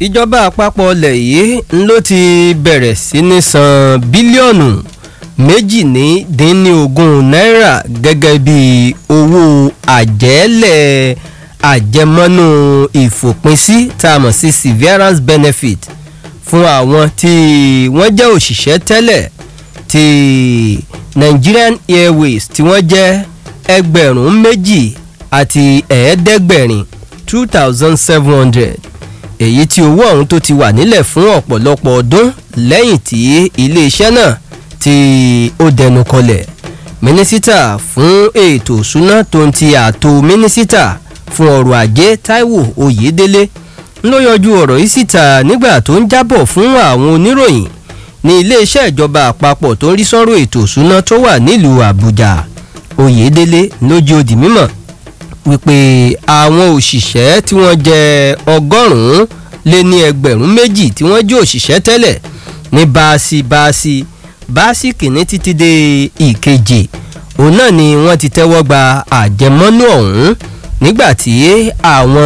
ìjọba àpapọ̀ ilẹ̀ yìí ló ti bẹ̀rẹ̀ sí ní san bílíọ̀nù méjì ní dín ní ogún náírà gẹ́gẹ́ bí owó àjẹ́lẹ̀ àjẹmọ́nú ìfòpinsí tá a mọ̀ sí severance benefit fún àwọn tí wọ́n jẹ́ òṣìṣẹ́ tẹ́lẹ̀ ti Nigerian Airways tí wọ́n jẹ́ ẹgbẹ̀rún méjì àti ẹ̀ẹ́dẹ́gbẹ̀rin two thousand seven hundred èyí tí owó ọ̀hún tó ti wà nílẹ̀ fún ọ̀pọ̀lọpọ̀ ọdún lẹ́yìn tí iléeṣẹ́ náà tí ó dẹnu kọlẹ̀ mínísítà fún ètò ìṣúná tó ń ti ààtò mínísítà fún ọrọ̀ ajé Táíwò Oyèdélé ló yọjú ọ̀rọ̀ yìí síta nígbà tó ń jábọ̀ fún àwọn oníròyìn ní iléeṣẹ́ ìjọba àpapọ̀ tó ń rí sọ́rọ̀ ètò ìṣúná tó wà nílùú Àbújá Oyèdélé lójú òdì mímọ̀ wípé àwọn òṣìṣẹ́ tí wọ́n jẹ́ ọgọ́rùn-ún lé ní ẹgbẹ̀rún méjì tí wọ́n jẹ́ òṣìṣẹ́ tẹ́lẹ̀ ní báàsì báàsì báàsì kìíní títí dé ìkeje òun náà ni wọ́n ti tẹ́wọ́ gba àjẹmọ́nú ọ̀hún nígbà tí àwọn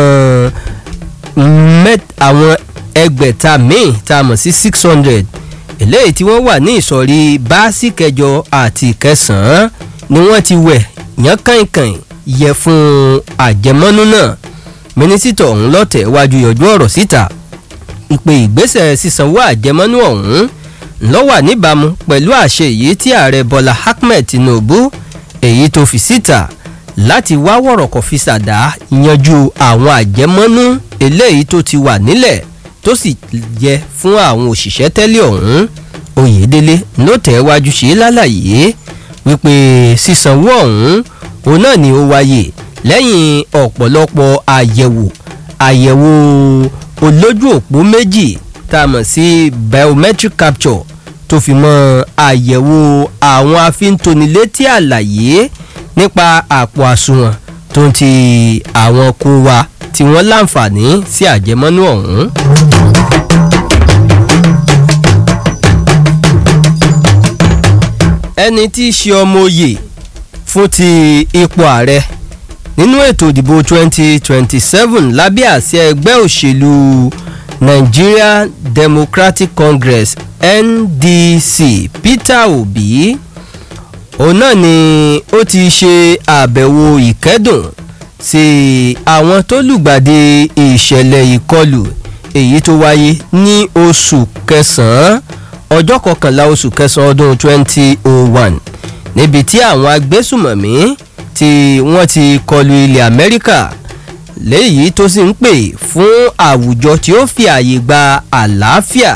àwọn ẹgbẹ̀ta míì tá a mọ̀ sí six hundred eléyìí tí wọ́n wà ní ìsọ̀rí báàsì kẹjọ àti kẹsàn-án ni wọ́n ti wẹ̀ yán kàìnkàìn yẹ fún àjẹmọ́nú náà mínísítà ọ̀hún lọ́tẹ̀ wájú yọjú ọ̀rọ̀ síta ìpè ìgbésẹ̀ sísanwó àjẹmọ́nú ọ̀hún ló wà níbàámu pẹ̀lú àṣẹ èyí tí ààrẹ bọ́lá ahmed tinubu èyí tó fi síta láti wá wọ̀rọ̀kọ̀ fi ṣàdá yanjú àwọn àjẹmọ́nú eléyìí tó ti wà nílẹ̀ tó sì yẹ fún àwọn òṣìṣẹ́ tẹ́lẹ̀ ọ̀hún oyèdélé ló tẹ̀ wájú ṣe lálàyé wípé sísanwó ọ̀hún òun náà ni ó wáyé lẹ́yìn ọ̀pọ̀lọpọ̀ àyẹ̀wò àyẹ̀wò olójú òpó méjì tá a mọ̀ sí biometric capture tó fi mọ́ àyẹ̀wò àwọn afíntónilétí àlàyé nípa àpò àsùnwọ̀n tó ń ti àwọn kó wa tí wọ́n láǹfààní sí àjẹmọ́nú ọ̀hún. ẹni tí í ṣe ọmọ oyè fún ti ipò ààrẹ nínú ètò ìdìbò 2027 lábẹ́ àsíá ẹgbẹ́ òṣèlú Nigeria Democratic Congress NDC Peter Obi òun náà ni ó ti ṣe àbẹ̀wò ìkẹ́dùn sí àwọn tó lùgbàdì ìṣẹ̀lẹ̀ ìkọlù èyí tó wáyé ní oṣù kẹsàn-án ọjọ́ kọkànlá oṣù kẹsàn-án ọdún 2001 níbi tí àwọn agbésùmọ̀mí tí wọ́n ti kọlu ilẹ̀ Amẹ́ríkà léyìí tó sì ń pè fún àwùjọ tí ó fi àyè gba àlàáfíà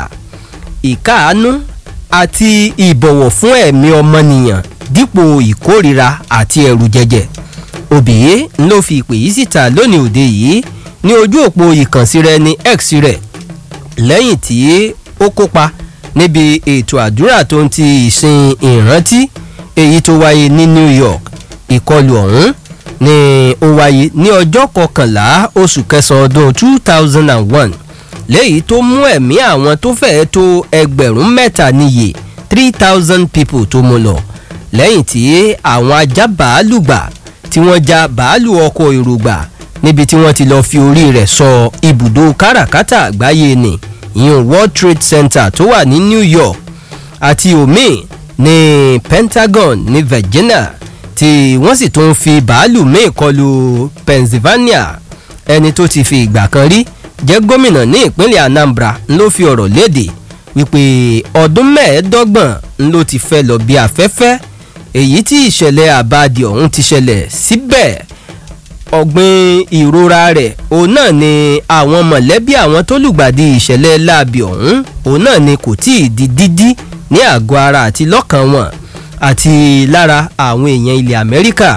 ìkáàánú àti ìbọ̀wọ̀ fún ẹ̀mí ọmọnìyàn dípò ìkórira àti ẹ̀rù jẹjẹ Obiye ló fi ìpè yìí síta lónìí òde yìí ní ojú òpó ìkànsí rẹ̀ ní X rẹ̀ lẹ́yìn tí ó kópa níbi ètò àdúrà tó ń ti ìsìn ìrántí èyí tó wáyé ní New York ìkọlù ọ̀hún ni ó wáyé ní ọjọ́ kọkànlá oṣù kẹsàn-án ọdún two thousand and one léyìí tó mú ẹ̀mí àwọn tó fẹ́ẹ́ tó ẹgbẹ̀rún mẹ́ta níye three thousand people tó mú lọ lẹ́yìn tí àwọn ajá bàálù gbà tí wọ́n já bàálù ọkọ̀ èrò gbà níbi tí wọ́n ti lọ́ọ́ fi orí rẹ̀ sọ ibùdó káràkátà àgbáyé ni ìyẹn World Trade Center tó wà ní New York àti omi ní Pentagon ní Virginia tí wọ́n sì tún fi bàálù míì kọlu Pennsylvania ẹni tó ti fi ìgbà kan rí jẹ́ gómìnà ní ìpínlẹ̀ Anambra ló fi ọ̀rọ̀ léde wípé ọdún mẹ́ẹ̀ẹ́dọ́gbọ̀n ló ti fẹ́ lọ bí afẹ́fẹ́ èyí tí ìṣẹ̀lẹ̀ àbádì ọ̀hún ti ṣẹlẹ̀ síbẹ̀ ọ̀gbìn ìrora rẹ̀ òun náà ni àwọn mọ̀lẹ́bí àwọn tó lùgbàdì ìṣẹ̀lẹ̀ láabi ọ̀hún òun náà ni kò tí ì di dídí ní àgọ́ ara àti lọ́kàn wọn àti lára àwọn èèyàn ilẹ̀ Amẹ́ríkà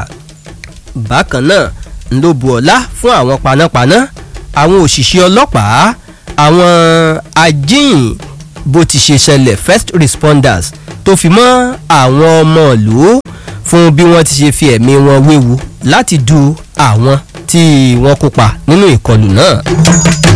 bákan náà ń ló bu ọlá fún àwọn panápaná àwọn òṣìṣẹ́ ọlọ́pàá àwọn ajíhìn bó ti ṣe ṣẹlẹ̀ first responders tó fi mọ́ àwọn ọmọ ìlú fún bí wọ́n ti ṣe fi ẹ̀mí wọn wéwu láti du àwọn tí wọ́n kópa nínú ìkọlù náà.